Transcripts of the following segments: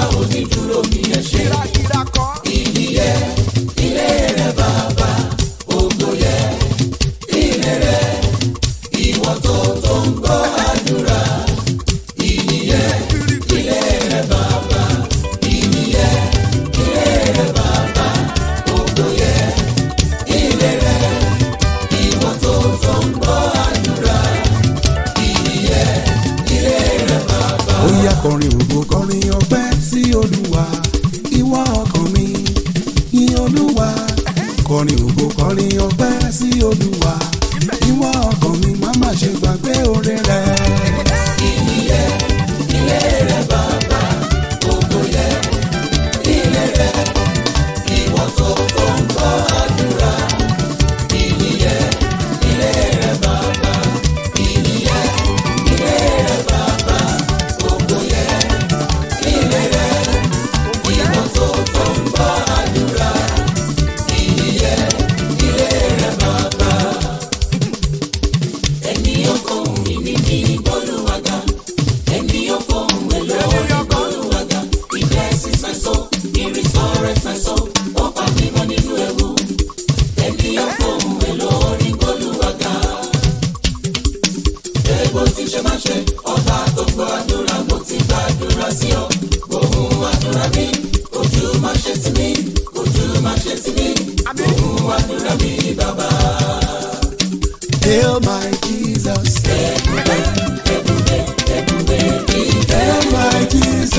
onídùúró mi ẹ ṣé. kírakíra kọ́. Ìyìn yẹ ilé rẹ bàbá, ògo yẹ ilé rẹ. Ìwọ tó tó ń gbọ́ àdúrà. Ìyìn yẹ ilé rẹ bàbá, ìyìn yẹ ilé rẹ bàbá, ògo yẹ ilé rẹ. Ìwọ tó tó ń gbọ́ àdúrà. Ìyìn yẹ ilé rẹ bàbá. ó yá kọrin ògo kọrin ọpẹ́ sí olúwa ìwọ ọkàn mi yìn olúwa kọrin ògo kọrin ọpẹ́ sí olúwa ìwọ ọkàn mi má má ṣe gbàgbé oore rẹ. Ìyìn yẹ ilé rẹ bàbá, ògo yẹ ilé rẹ. Ìwọ tó tó ń gbọ́ àdúrà. Ìyìn yẹ ilé rẹ bàbá, ìyìn yẹ ilé rẹ bàbá, ògo yẹ ilé rẹ. Ìwọ tó tó ń gbọ́ àdúrà. Ìyìn yẹ ilé rẹ bàbá. Ènìyàn fóun ìní ní ìgbóluwàgà. Ènìyàn fóun èlò ìgbóluwàgà. Ìgbésí fẹ̀sọ́, ìrìnsọ̀rẹ̀ fẹ̀sọ́. Ó pa mímọ́ nínú ewu. Ènìyàn fóun èlò ìgbóluwàgà. Ègbò tí ṣe máa ṣe, ọba tó gbọ́ àdúrà mo ti gbàdúrà sí ọ. Gbóhùn àdúrà mi, ojú máa ṣe tì mí, ojú máa ṣe tì mí. Gbóhùn àdúrà mi bàbá. Hail my Jesus. Hail my Jesus.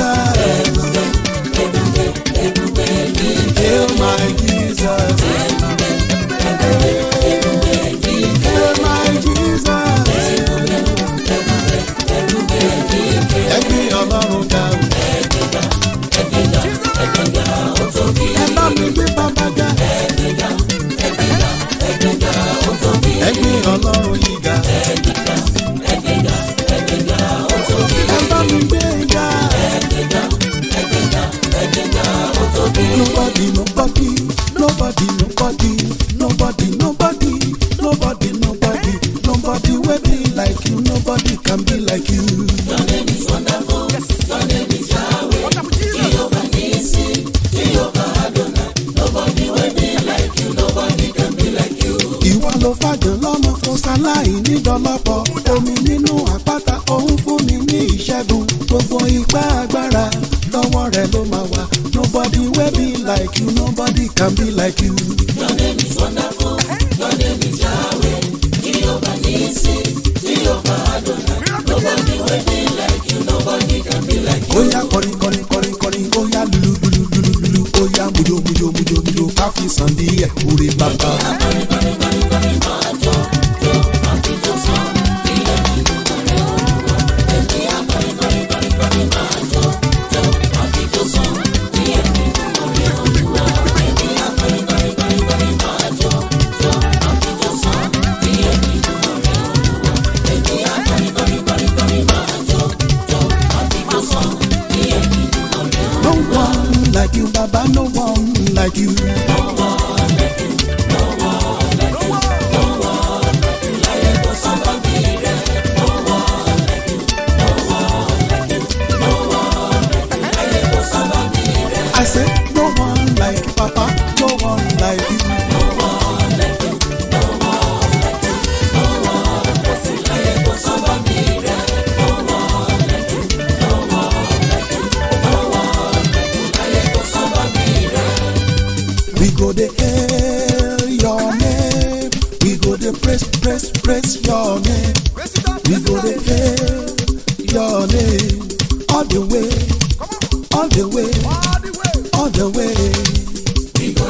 Hail my Jesus. Hail my Jesus. Ẹgbẹ́ ọlọ́run ga o. Ẹ bá mi gbé bàbá ga. Ẹgbẹ́ ọlọ́run yìí ga. Ẹ bá mi gbé ga. Nobody, nobody, nobody, nobody, nobody, nobody, nobody, nobody, nobody will be like you. Nobody can be like you. Ìwọ ló fàjọ lọ́mọ kó sáláì nídọ́lọ́pọ̀. Omi nínú àpáta òun fún mi ní ìṣẹ́gun. Gbogbo ipá agbára lọ́wọ́ rẹ̀ ló máa wà. Nobody will be like you, nobody can be like you. Oya kọrin kọrin kọrin kọrin oya lulu lulu lulu lulu oya mujo mujo mujo mujo káfí sàn díẹ̀ orí bàbá. No one like you, Baba, no one like you. I said, no one like you, Papa, no one like you. We go the hail your name. We go the praise, praise, praise your name. We go the hail your name. All the way, all the way, all the way.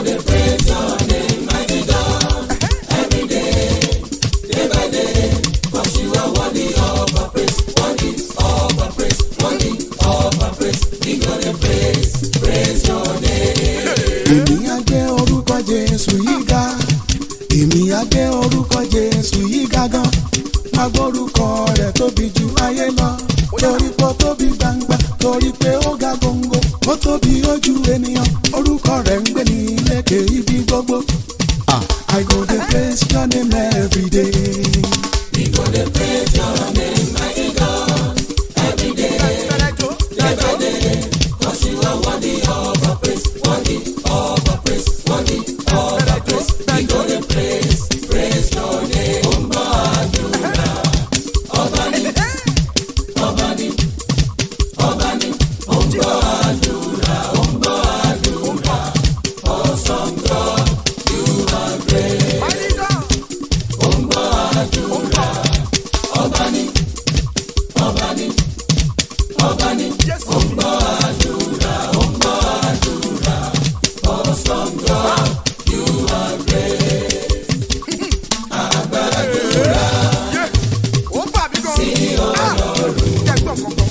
Èmi á gbé orúkọ Jésù yìí ga. Èmi á gbé orúkọ Jésù yìí ga gan. Má gbórúkọ rẹ̀ tóbi ju ayé lọ. Torí pé ó tóbi gbangba, torí pé ó ga góńgó. Ó tóbi ojú ènìyàn, orúkọ rẹ̀ ń gbé ní lékè ibi gbogbo. Ah, I go dey praise your name every day. ó bà mí gan. sí ọlọ́run jẹ́ gbọ́ kankan.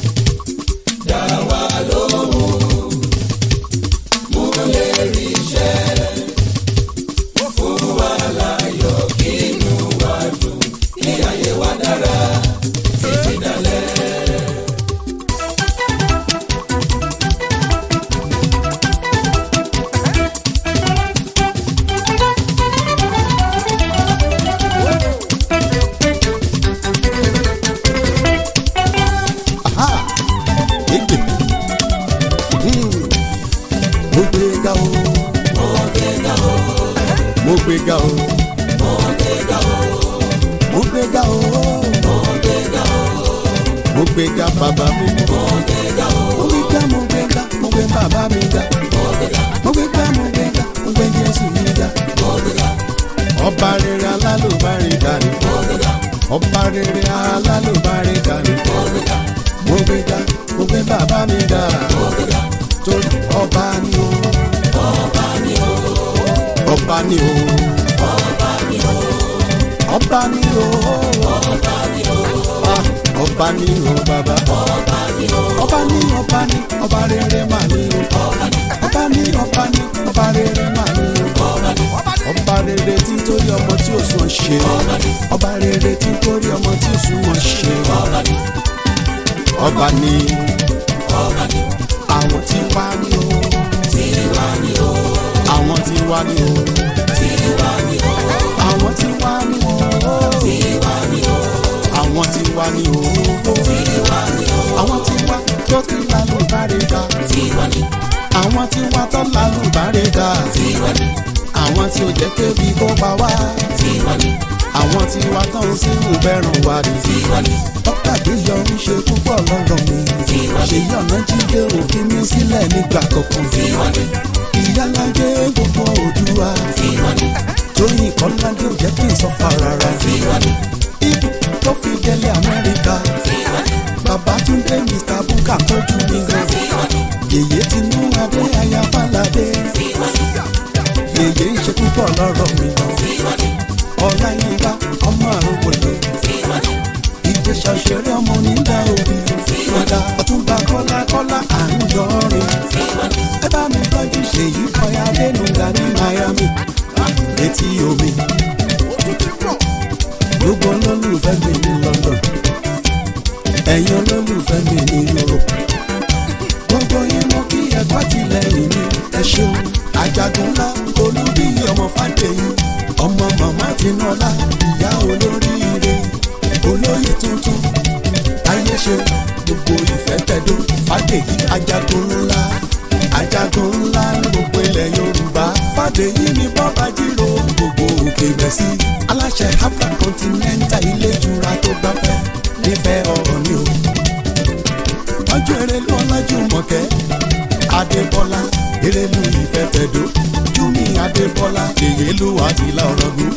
Aha! Egbe. Hmm. Mo gbé ga o. Mo gbé ga o. Mo gbé ga o. Mo gbé ga o. Mo gbé ga bàbá mi. Mo gbé ga mo gbé ga mo gbé bàbá mi ga. Mo gbé ga mo gbé ga mo gbé Jésù mi ga. Ọba rere alálùbárí dání. Ọba rere alálùbárí dání mo gbé ga mo gbé bàbá mi ga torí ọba ni o ọba ni o ọba ni o ọba ni o Ah, ọba ni o bàbá ọba ni ọba ni ọba rere mà ni o ọba ni ọba ni ọba rere mà ni o ọba rere tí ń torí ọmọ tí ò sùn ṣe ọba rere tí ń torí ọmọ tí ò sùn wọn ṣe ọba ni àwọn tí wá ní o àwọn tí wá ní o àwọn tí wá ní o àwọn tí wá ní o àwọn tí wá tó ti lálùbárẹ̀ dá àwọn tí wá tó lálùbárẹ̀ dá àwọn tí ò jẹ́ kébi kó pa wá àwọn tí wá tó ń sínú bẹ́rùn wá rí dókítà gbéyọ̀ ń ṣe púpọ̀ lọ́rọ̀ mi ṣèyí ọ̀nà jíde òfin mi sílẹ̀ nígbà kankan ìyálàjẹ gbogbo òdùwà tóyìn kọ́ládé ò jẹ́ kí n sọ fà rárá ibi tó fi délé amẹ́ríkà babatunde mr buka tọ́jú mi gan yèyé tinú adé aya falade yèyé ń ṣe púpọ̀ lọ́rọ̀ mi ọ̀la yín bá ọmọ àrògbòlò ìjẹsà òṣèré ọmọ onídàá òbí ọ̀dà ọ̀túnba kọ́lá kọ́lá à ń yọrin ẹ bá mi tọ́jú ṣèyí kọ́yà lẹ́nuga ní miami létí omi gbogbo olólùfẹ́ mi ní london ẹ̀yin olólùfẹ́ mi ní europe gbogbo yín mo kí ẹ̀kọ́ tìlẹ́yìn mi ẹ ṣeun àjàgùn ńlá olúbíyí ọmọ fàdéyìn ọmọ màmá tinúọlá ìyá olóríire olóyè tuntun táyé ṣe gbogbo ìfẹ́ tẹ̀dó fàdéyí àjàgùn ńlá àjàgùn ńlá ní gbogbo ilẹ̀ yorùbá fàdéyí ni bọ́ba jírò gbogbo òkè bẹ̀sí aláṣẹ afra continental ilé ìtura tó gbafẹ́ nífẹ̀ẹ́ ọ̀rọ̀ ni o ọjọ́ erelu ọlájú mọ̀kẹ́ adébọ́lá erelu ìfẹ́ tẹ̀dó júmi adébọ́lá èyélú àtìlá ọ̀rọ̀gùn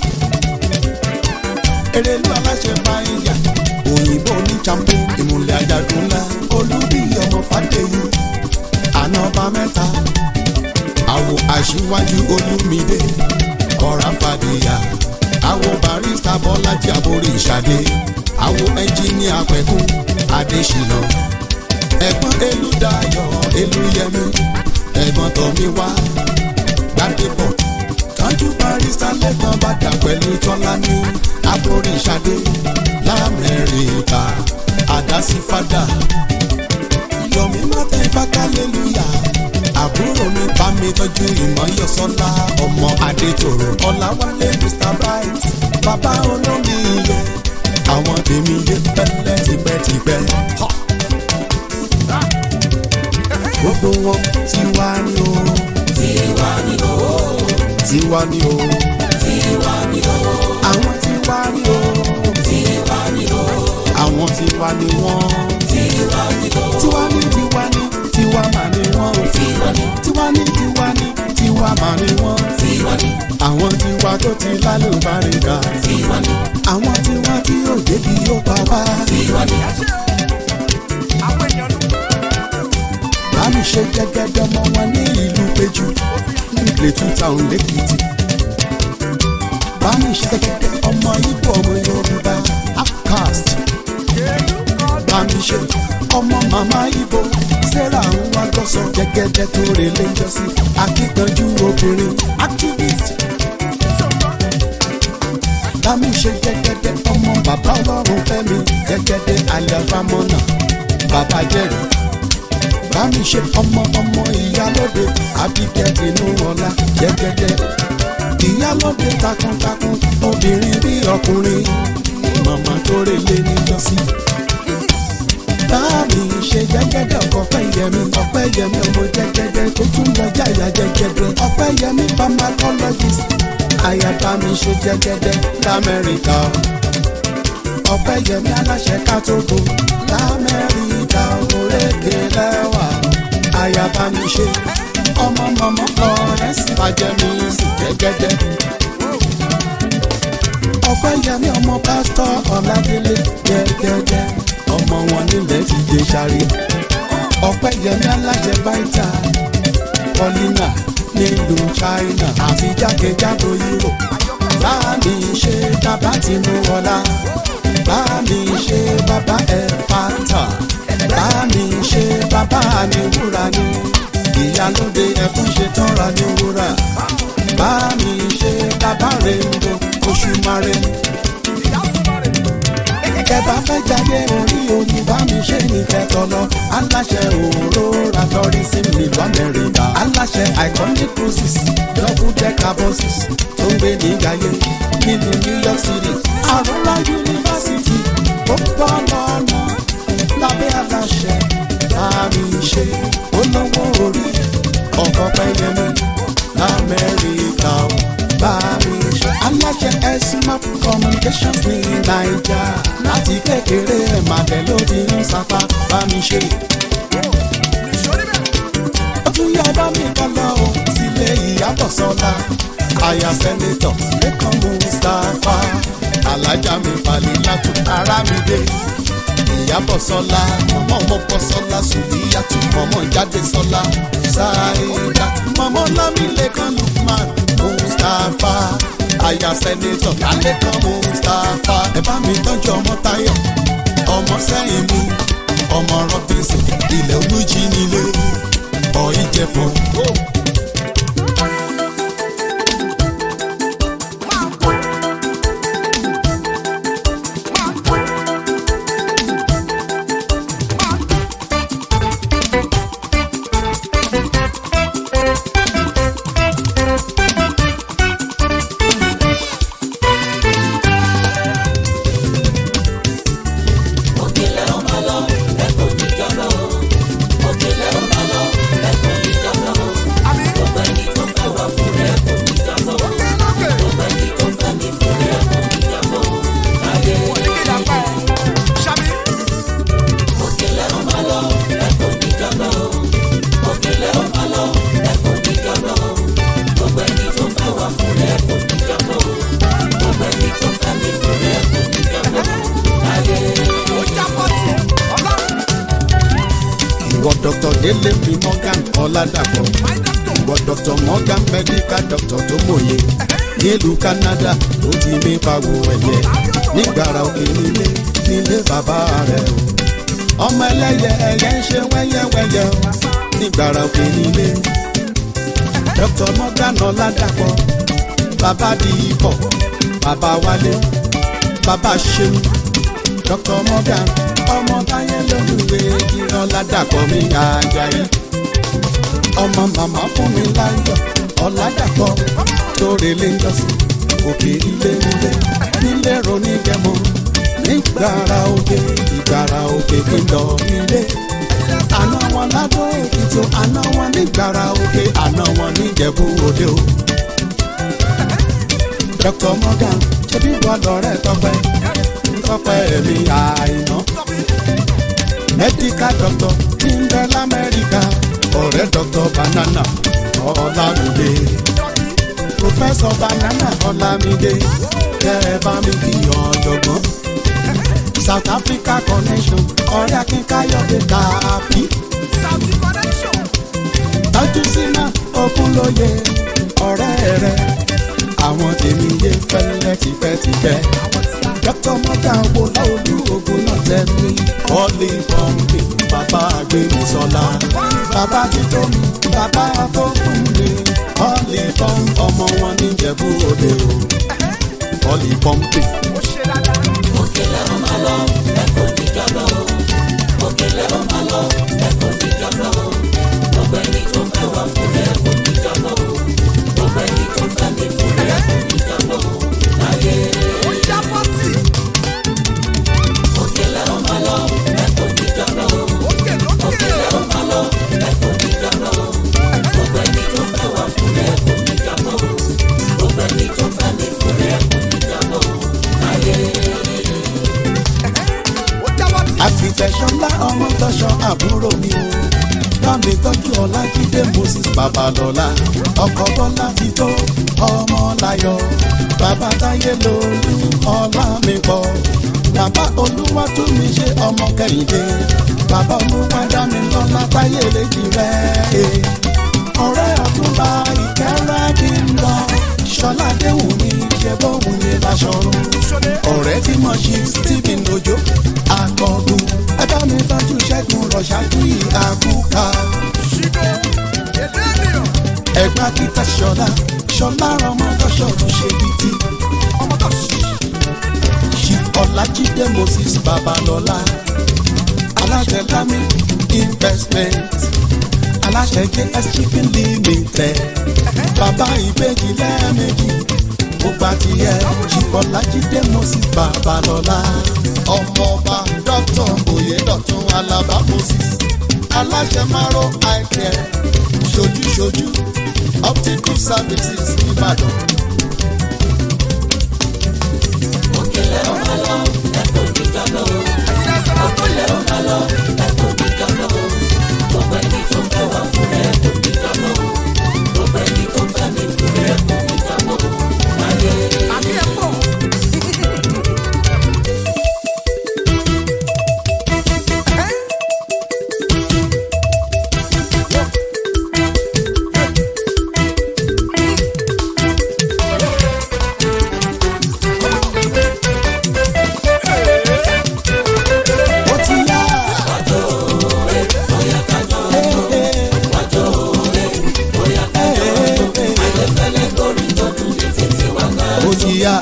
erelu aláṣẹ fàáyà òyìnbó ní champo ìmùlẹ̀ àjàgùn ńlá olúbí ọmọ fàdéyìn àná ọba mẹ́ta àwò aṣíwájú olúmídé ọ̀rá fàdíyà àwò barista bọ́lájí àborí ìṣàdé àwò ẹnjíníà pẹ̀kún adésínà ẹ̀gbọ́n elúdayọ̀ elúyẹmí ẹ̀gbọ́n tọ́míwá gbàdébọ̀ tọ́jú barista lẹ́gbọ́n bàdà pẹ̀lú tọ́lání àborí ìṣàdé lamẹ́ríkà àdásífádà yomi martin fakalẹ́lúyà àbúrò mi bá mi tọ́jú ìmọ̀yọ́sọ́lá ọmọ adétòrò ọ̀làwálé mr bright bàbá olómi iye àwọn tèmi yé pẹ́lẹ́ tipẹ́tipẹ́. gbogbo wọn tiwa ni o tiwa ni o tiwa ni o tiwa ni o àwọn tiwa ni o tiwa ni o àwọn tiwa ni wọn tiwa ni o tiwa ni tiwa ni tiwa mà ni wọn o tiwa ni tiwa ni tiwa ni tiwa mà ni wọn tiwa ni àwọn tiwa tó ti lálùbáríkà tiwa ni àwọn tiwa tí yóò débi yóò pa wá. tiwa ni bámi ṣe gẹ́gẹ́dẹ́ ọmọ wọn ní ìlú péjú ní Plateau Town lẹ́kìtì. bámi ṣe gẹ́gẹ́dẹ́ ọmọ Ìgbò ọmọ Yorùbá outcast. bámi ṣe ọmọ màmá Ìgbò sarah ń wá gọ́sọ̀ gẹ́gẹ́dẹ́ tó relé jọ́sí akíkanjú obìnrin activist. bámi ṣe gẹ́gẹ́dẹ́ ọmọ bàbá ọlọ́run fẹ́mi gẹ́gẹ́dẹ́ aliafamọ́nà bàbá jẹ́rìí bámi ṣe ọmọ ọmọ ìyálóde Abigail inú ọlá jẹgẹdẹ ìyálóde takuntakun obìnrin bí ọkùnrin màmá tó relé níjọ́sí. bámi ṣe jẹgẹdẹ ọkọ Ọpẹ́yẹmí Ọpẹ́yẹmí ọmọ jẹgẹdẹ tó tún lọ jáyà jẹgẹdẹ Ọpẹ́yẹmí pharmacologist àyà bámi ṣe jẹgẹdẹ lamẹ́ríkà Ọpẹ́yẹmí aláṣẹ kátógo lamẹ́ríkà òrékè lẹ́wà ayaba mi ṣe ọmọ mọmọ florence fàjẹmí sì jẹgẹdẹ. Ọpẹ́yẹmí ọmọ pásítọ̀ Ọládélé jẹgẹdẹ ọmọ wọn nílẹ̀ ti dé sáré. Ọpẹ́yẹmí aláṣẹ báìtà Paulina nílùú China àti jákèjádò Europe. Báàmì ṣe bàbá Tinúwọlá báàmì ṣe bàbá ẹ̀fàtà báàmì ṣe bàbá àníwúrà ni ìyálóde ẹ̀fún ṣe tọ́ra ní wúrà báàmì ṣe bàbá rèébo oṣù mare. kẹbà fẹ́ jáde orí omi bámi ṣe ní kẹtọ lọ aláṣẹ òróró tourism nílùú amẹ́ríkà aláṣẹ iconic cruises double decker buses tó ń gbé ní gàyé nílùú new york city àrùnlá yunifásitì ó bọ́ lọ́nà lábẹ́ aláṣẹ bámi ṣe olówó orí ọkọ̀ pẹ́yẹmí lamẹ́ríkà ó bámi ṣe aláṣẹ smart communications ní naija láti kékeré ẹ̀ màdẹ́ lóde ń sapá bámi ṣe. ó tún yá bá mi kọ́ lọ o sílé ìyàbọ̀ sọ́la àyà sẹ́nẹ́tọ̀ lẹ́kàn mustapha alájà mi falẹ̀ látò ara mi dé ìyàbọ̀ sọ́la mọ̀mọ́ mọ́pọ̀ sọ́la sùdíyàtú mọ̀mọ́ jáde sọ́la ṣáìdá mọ̀mọ́ lámìlẹ́kàn lukman mustapha àyà sẹ́nẹ́tọ̀ lálẹ́kàn mustapha ẹ bá mi tọ́jú ọmọ táyọ̀ ọmọ sẹ́yìn mi ọmọ rọ́bìnsì ilẹ̀ olújí nílé ọ̀ ìjẹ̀fọ́. òkèlè ọmọ lọ ẹkọ níjọba o òkèlè ọmọ lọ ẹkọ níjọba o gbogbo ẹni tó fẹ́ wá fún rẹ ẹkọ níjọba o gbogbo ẹni tó fẹ́ mi fún rẹ ẹkọ níjọba o láyé òkèlè ọmọ lọ ẹkọ níjọba o òkèlè ọmọ lọ ẹkọ níjọba o gbogbo ẹni tó fẹ́ wá fún rẹ ẹkọ níjọba o gbogbo ẹni tó fẹ́ mi fún rẹ ẹkọ níjọba o láyé. ìwọ dr délé mi morgan ọládàpọ̀ ìwọ dr morgan medical doctor tó mòye nílùú canada ló ti mí pawó ẹ̀yẹ nígbàrà òkè nílé nílé bàbá rẹ̀ o ọmọ ẹlẹ́yẹ ẹ̀yẹ ń ṣe wẹ́yẹ́wẹ́yẹ́ o nígbàrà òkè nílé dr morgan ọládàpọ̀ bàbá di ipò bàbá wálé bàbá ṣeun dr morgan ọmọ táyé lólùwé ìran ládàpọ̀ mi àjàyí ọmọ màmá fún mi láyọ̀ ọ̀làdàpọ̀ tóore lé ńjọ́sí òkè ilé nílé nílé ronú gẹmọ nígbàrà òkè ìgbàrà òkè pínlọ nílé àná wọn ládó èkìtì àná wọn nígbàrà òkè àná wọn níjẹ̀bú òde o. dr morgan ṣebí wà lọ́rẹ́ tọpẹ́ tọpẹ́ mi àìná. medical doctor tí ń bẹ lamẹ́ríkà ọ̀rẹ́ dr banana ọ̀làmídé. professor banana ọ̀làmídé kẹ́ ẹ bá mi kí ọ̀jọ̀gbọ́n. south africa connection ọ̀rẹ́ akínkayọ̀dé tààbí. tọ́jú sínú ogunlóye ọ̀rẹ́ rẹ̀ àwọn tèmi yé fẹ́lẹ́ tipẹ́tipẹ́. dr morgan wo láolú ogun náà tẹ́ mi. ọ̀lì pọ́ǹpì bàbá àgbẹ̀mísọ́lá. bàbá ti tó mi bàbá tó fún mi. ọ̀lì pọ́ǹpì ọmọ wọn níjẹ̀bú òde o. ọ̀lì pọ́ǹpì. òkèlè ó máa lọ ẹ̀kọ́ níjọba o òkèlè ó máa lọ ẹ̀kọ́ níjọba o gbogbo ẹni tó fẹ́ wá fún ẹ̀kọ́ níjọba o gbogbo ẹni tó fẹ́ mi fún ẹ̀kọ́ níjọba o láyé. òkèlè ó máa lọ ẹ̀kọ́ níjọba o òkèlè ó máa lọ ẹ̀kọ́ níjọba o gbogbo ẹni tó fẹ́ wá fún ẹ̀kọ́ níjọba o gbogbo ẹni tó fẹ́ mi fún ẹ̀kọ́ níjọba o láyé. àfìtẹ̀sọ́lá ọmọ tọ́ṣọ àbúrò mi o bámi tọ́jú ọlájídé moses babalọ́lá ọkọ̀ bọ́lá ti tó ọmọ láyọ̀ bàbá táyé lolú ọlá mi pọ̀ bàbá olúwa tún mi ṣe ọmọ kẹ́hìndé bàbá olúwa dá mi lọ́lá táyé lèjì rẹ̀ ọ̀rẹ́ àtúbà ìkẹ́rẹ́ kí n lọ ṣọlá déhùn mi ṣe bóun ní láṣọrun ọ̀rẹ́ tí mo ṣe stephen ojo akọgun ẹgbẹ́ mi tọ́jú ṣẹ́gun rọ̀ṣájú ìhàkúkà ẹgbẹ́ kíta ṣọlá ṣọlá ọmọ tọ́ṣọ̀ tún ṣe bìtì chief ọlájídé moses babalọ́lá aláṣẹ lami investment aláṣẹ js shipping limited bàbá ìbejì lẹ́ẹ̀mejì mo gba tiẹ̀ ṣìkọ́lájídé moses babalọ́lá ọmọọba dr oyedotun alaba moses aláṣẹ maro eye care ṣojúṣojú optical services nìbàdàn. òkèlè ó máa lọ ẹ̀kọ́ níjọba o òkèlè ó máa lọ ẹ̀kọ́ níjọba o gbogbo ẹni tó fẹ́ wá fún ẹ̀kọ́ níjọba o gbogbo ẹni tó fẹ́ mi fún ẹ̀kọ́ níjọba o láyé. ó ti yá. ó ti yá.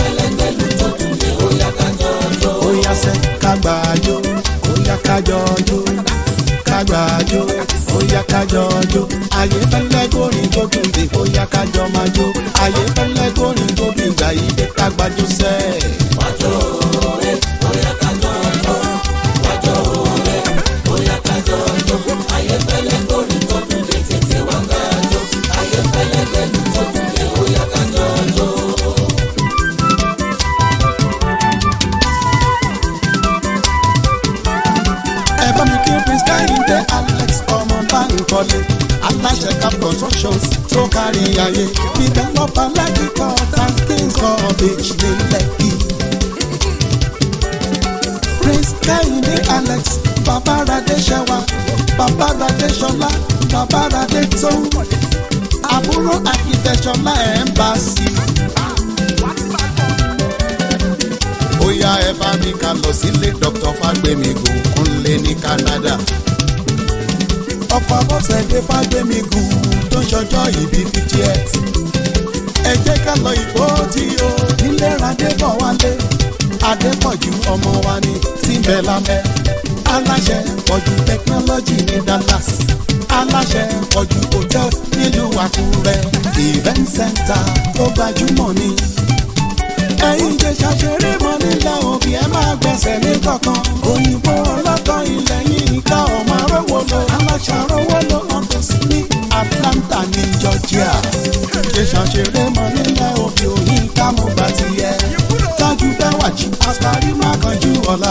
ó yá sẹ́ kágbájó ó yá kájọjó kágbájó ó yá kájọjó ayé fẹ́lẹ́ kórìn tó dùn dé ó yá kájọ máa jó ayé fẹ́lẹ́ kórìn tó dùn gbà yí dé kágbájó sẹ́ẹ̀. ẹ bá mi kí prince kẹ́hìndé alex ọmọ báńkọ́lé aláṣẹ cap constructions tó kárí ayé developer lẹ́kìkọ́ tankin college ní lẹ́kì. prince kẹ́hìndé alex babaradé ṣẹwa babaradé ṣọlá babaradé tó àbúrò akitẹ̀ṣọlá ẹ̀ ń bá sí i. ó yá ẹ bá mi ká lọ sílé dr fagbemigun kúnlé ní canada. ọ̀pọ̀ abọ́sẹ̀dé fagbemigun tó ń ṣọjọ́ ìbí fifty eight. ẹ jẹ́ ká lọ ìbò tí o nílé radébọ̀ wálé. adépọ̀jù ọmọ wa ní síbẹ̀ lámẹ́. aláṣẹ pọ̀jù technology ní dallas. aláṣẹ pọ̀jù hotel nílùú àkúrẹ́. event center tó gbajúmọ̀ ní ẹ̀yin ìjẹ̀ṣà ṣeré mọ́ nílẹ̀ òbí ẹ máa gbẹ̀sẹ̀ ní kankan. òyìnbó ọlọ́tọ̀ ilẹ̀ yìí ká ọmọ arówó lo aláṣàrówó lo ọ̀tọ̀ sí ní Atlanta ní Georgia. ìjẹ̀ṣà ṣeré mọ́ nílẹ̀ òbí òyìn ká mo gbà ti yẹ. tájú bẹ́wàjì àṣàrí má kanjú ọ̀la.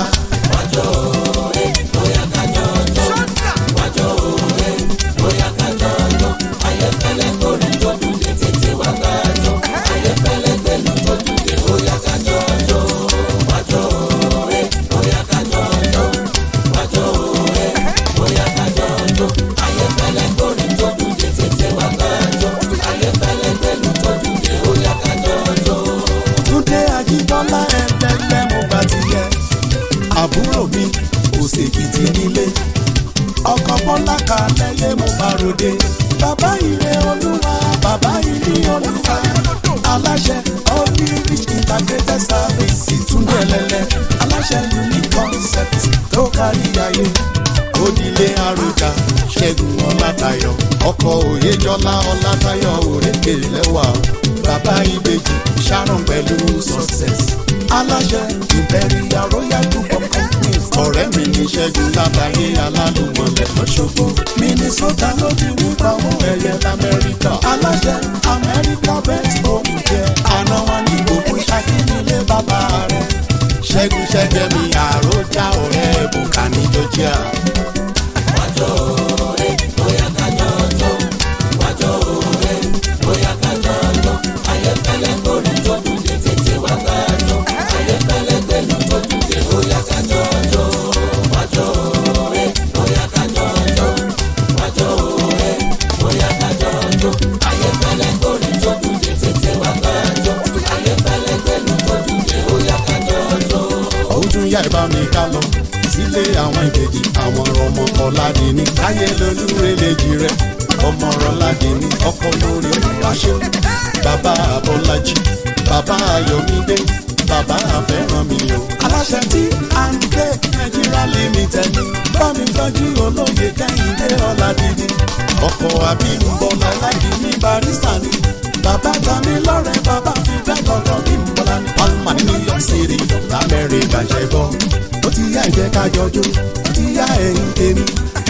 Túndé Ajíbọ́lá ẹ̀ẹ́dẹ́gbẹ́ mo bá ti yẹ. Àbúrò mi kò ṣèkìtì nílé. Ọkọ̀ Bọ́lá Kalẹ́yẹ mo bá ròde. Bàbá ìrè olúwa, bàbá ìrè olúwa. Aláṣẹ Holy Rich Integrated Service Túndé Ẹlẹ́lẹ́. Aláṣẹ Unique Concept tó kárí ayé. Onílé Arúgà Ṣẹ́gun Ọlátayọ̀. Ọkọ̀ Òyejọ́lá Ọlátayọ̀ òrékè lẹ́wà. Bàbá Ìbejì Sharon pẹ̀lú success. Aláṣẹ Imperial Royal Group of Companies. Ọ̀rẹ́ mi ní Ṣẹ́gun Lábàáyé Alálùmọ̀lẹ̀ lọ́ṣọ́gbó. Minnesota ló ti rí pawọ́ ẹ̀yẹ l'Amẹ́ríkà. Aláṣẹ Amẹ́ríkà best home care. Àná wọn ní gbogbo ṣàkínilé bàbá rẹ̀. Ṣẹ́gun ṣẹ́jẹ́ mi àròjà ọ̀rẹ́ Bùkà ní Georgia. ọdún yá ìbá mi ká lọ sílé àwọn ìbejì àwọn ọmọ ọ̀làdìní káyé lolúrelejì rẹ ọmọ ọ̀làdìní ọkọ lórí olùwàṣẹ bàbá abọ́lájì bàbá ayọ̀mídé bàbá àfẹ́rànmi o. aláṣẹ tí à ń gbé nàìjíríà limited ní bámi tọ́jú olóye kẹ́hìndé ọ̀làdìní ọkọ̀ àbímbọ́lá ọ̀làdìní barista ní bàbá tami lọ́rẹ̀ bàbá fi fẹ́ lọ́kọ̀ bímbọ́lá ní palma ní new york city lamẹ́ríkà ṣe bọ́ ó ti yá ìjẹ́ ká jọjú ó ti yá ẹ̀yìn tèmi.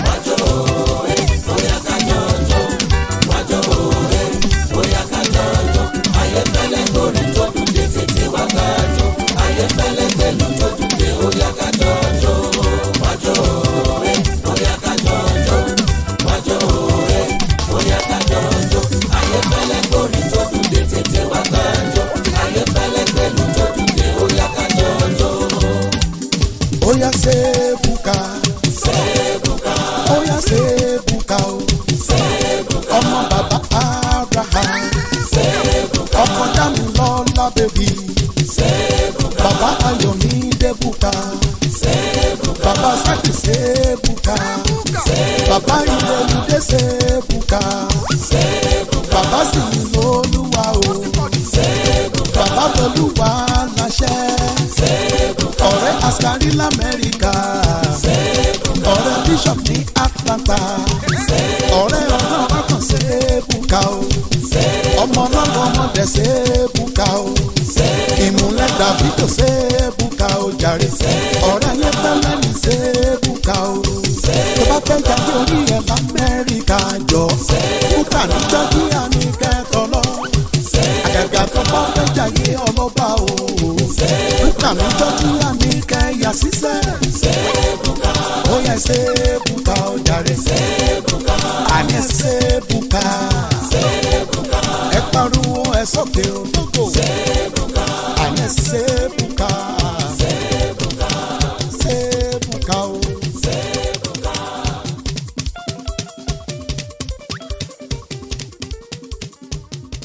Oya sebuka. Sebuka. Oya sebuka o. Sebuka. Ọmọ bàbá Abraham. Sebuka. Ọkọ dàmí lọ́la bèbí. Sebuka. Bàbá Ayọ̀mídé buka. Sebuka. Bàbá Sákì sebuka. Sebuka. Bàbá Ìrẹ̀lúdé sebuka. Sebuka. Bàbá sì ní olúwa o. Sebuka. Bàbá Tolúwa láṣẹ. Sebuka. Ọ̀rẹ́ Askari l'Amẹ́ríkà. Sebuka. Ọ̀rẹ́ Bishop ní Atlanta. Sebuka. Ọ̀rẹ́ ọ̀gá ọkàn sebuka o. Sebuka. Ọmọ ọlọ́mọ ọmọdé sebuka o. Sebuka. Ìmúlẹ̀ Davido sebuka o jàre. Sebuka. Ọ̀rẹ́ ayé fẹ́lẹ́ ní sebuka o. Sebuka. Tó bá fẹ́ jáde orí ẹ̀ l'Amẹ́ríkà jọ. Sebuka ní Georgia ní kẹ́tọ́ lọ. Àgàgà tó bá fẹ́ jáde ọlọ́ba o. Sebuka ní Georgia ní kẹ́yà sísẹ́. Sebuka. Ó yẹ sebuka o jàre. Sebuka. Àní sebuka. Sebuka. Ẹ pariwo ẹ sókè o lógo. Sebuka. Àní sebuka. Sebuka. Sebuka o.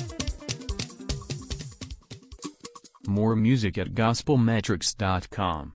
More music at gospelmetrics.com.